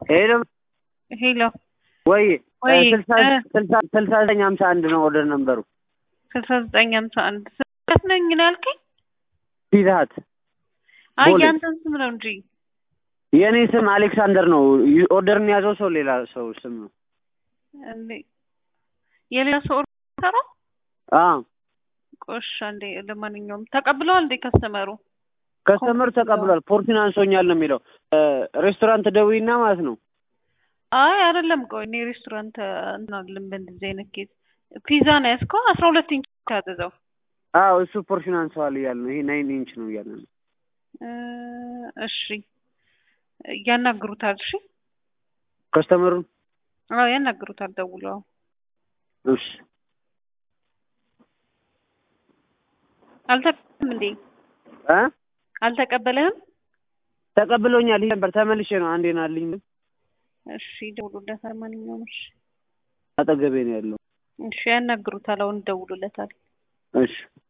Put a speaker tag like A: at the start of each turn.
A: ሄሎ
B: ሄሎ
A: ወይ
B: ወይ
A: ስልሳ ስልሳ ስልሳ ዘጠኝ ሀምሳ አንድ ነው ኦርደር ነምበሩ
B: ስልሳ ዘጠኝ ሀምሳ አንድ ስልት ነኝ ነው ያልከኝ?
A: ፒዛሀት
B: አይ
A: ቦሌ።
B: ያንተን ስም ነው እንጂ
A: የእኔ ስም አሌክሳንደር ነው። ኦርደርን የያዘው ሰው ሌላ ሰው ስም ነው።
B: እንዴ የሌላ ሰው ኦርደር
A: አ
B: ቆሻ እንዴ ለማንኛውም ተቀብለዋል እንዴ ከስተመሩ
A: ከስተመር ተቀብሏል። ፖርቲን አንሶኛል ነው የሚለው ሬስቶራንት ደውይና ማለት ነው።
B: አይ አይደለም ቆይ እኔ ሬስቶራንት እናልም በእንደዚህ አይነት ኬዝ ፒዛ ነው ያዝከው አስራ ሁለት ኢንች ታዘዘው
A: አዎ እሱ ፖርሽን አንሰዋል እያለ ነው። ይሄ ናይን ኢንች ነው እያለ ነው።
B: እ እሺ ያናግሩታል እሺ
A: ከስተመሩን
B: አዎ ያናግሩታል ደውለው
A: እሺ
B: አልተቀበልም እንዴ
A: እ
B: አልተቀበለህም
A: ተቀብሎኛል። ይሄ ነበር ተመልሼ ነው አንዴ ናልኝ
B: እሺ ደውሉለታል ማንኛውም እሺ
A: አጠገቤ ነው ያለው።
B: እሺ ያናግሩታል አሁን ደውሉለታል
A: እሺ